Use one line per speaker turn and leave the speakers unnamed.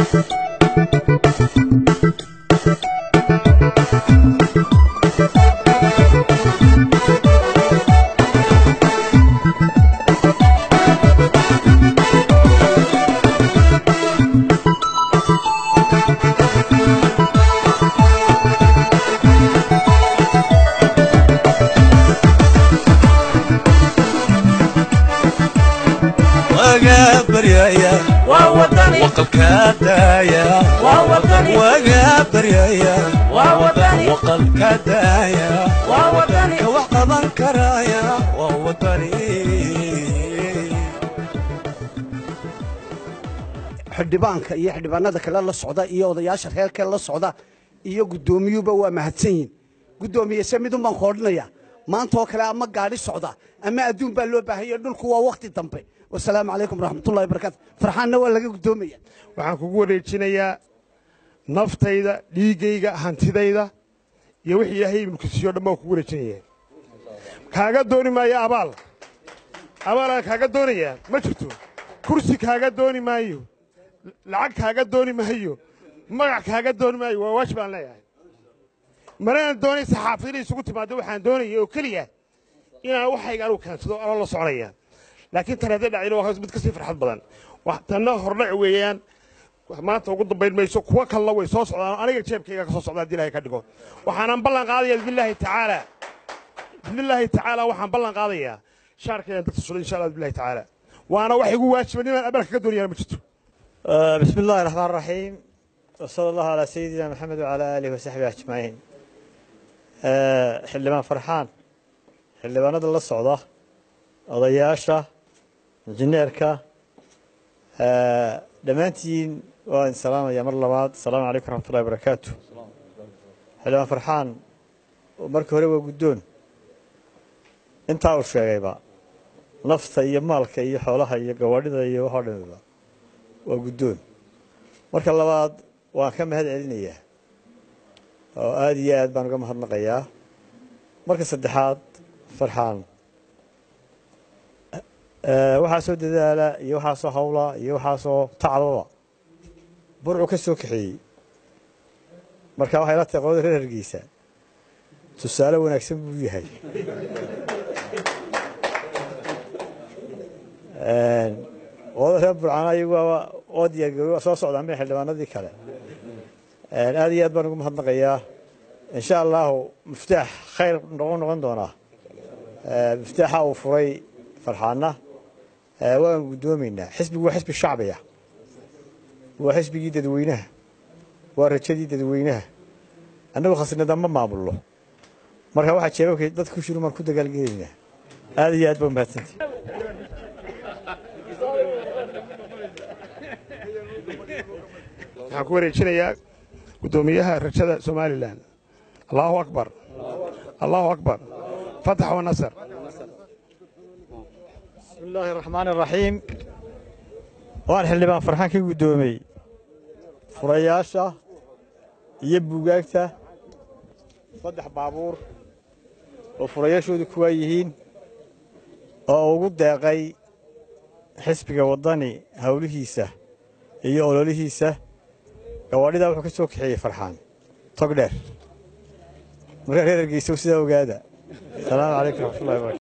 waga baryaya
waa wadani
waqalka daaya
waa wadani
waga baryaya
waa wadani
waqalka daaya
waa wadani
ka wax qaban karaya waa wadani
xildhibaanka iyo xildhibaanada kale la socda iyo odayaasha reerka la socda iyo guddoomiyuba waa mahadsan yihin guddoomiye se midun baan koodhinaya maanta oo kale ama gaadhi socda ama adduun baa loo baahanya dhulku waa wakhti dambe wasalaamu calaykum waraxmatullahi barakaatu farxaanna waa laga guddoomaya
waxaan kugu wareejinayaa naftayda dhiiggayga hantidayda iyo wixii ilaahay mulkisiiyo dhan baan kugu wareejinaya kaaga dooni maayo abaal abaalaan kaaga doonayaa ma jirto kursi kaaga dooni maayo lacag kaaga dooni maayo magac kaaga dooni maayo waa waajib aan leeyahay manaan doonay saxaafad inay isugu timaado waxaan doonaya oo keliya inaan waxayga anugu kaansado anoo la soconaya laakiin tan hadday dhacdina waa mid kasii farxad badan Wax- tanna hordhac weeyaan maanta ugu dambayn mayso kuwa kalena way soo socdaan aniga jeebkayga ka soo socda haddii ilahay ka dhigo waxaanan ballan qaadaya bismillaahi tacaala bismillaahi tacaala waxaan ballan qaadayaa shaarkayaan dadka sulo insha allah bismillahi tacaala waana wax igu waajiba ninaan abalka ka doonayaan ma jirto
آه، بسم الله الرحمن الرحيم وصلى الله على سيدنا محمد وعلى آله وصحبه أجمعين آه، xildhibaan farxaan xildhibaanada la socda odayaasha injineerka آه، dhammaantiin waan salaamaya mar labaad asalaamu calaykum raxmat ullahi barakaatu xildhibaan farxaan markii hore waa guddoon intaa uu sheegayba nafta iyo maalka iyo xoolaha iyo gawaadhida iyo waxoo dhamiba waa guddoon marka labaad waan ka mahad celinayaa oo aada iyo aad baan uga mahadnaqayaa marka saddexaad farxaan Eh, waxaa soo dadaala iyo waxaasoo hawla iyo waxaasoo tacbaba burcu ka soo kaxeeyey marka waxay la tahay qolada reer hargeysa tusaale wanaagsan buu yahay qolada reer burcana iyagu waa oo diyaargarooy waa soo socdaan bay xildhibaanadii kale aad iyo aad baan ugu mahadnaqayaa insha allahu miftaax khayr noqon noqon doonaa miftaaxa uu furay farxaana waan guddoomaynaa xisbigu waa xisbi shacbiya waa xisbigii dadweynaha waa rajadii dadweynaha annagu khasnada ma maamulno marka waxaa jeebabka dadka ku shiru maan ku dagaalgelaynaa aad iyo aad baa mahadsantii
waxaan ku wareejinayaa guddoomiyaha rajada somalilan allahu akbar allahu akbar fatax wa nasr
بسم الله الرحمن الرحيم waan xildhibaan farxaan ka guddoomey furayaasha iyo buugaagta saddex baabuur oo furayaashoodu kuwaa yihiin oo ugu deeqay xisbiga waddani howlihiisa iyo ololihiisa gawaadhidaa wuxuu ka soo kaxeeyey farxaan tog dheer markaa reer hargeysa sidaa ogaada asalaamu calaykum raxmatullahi barakatu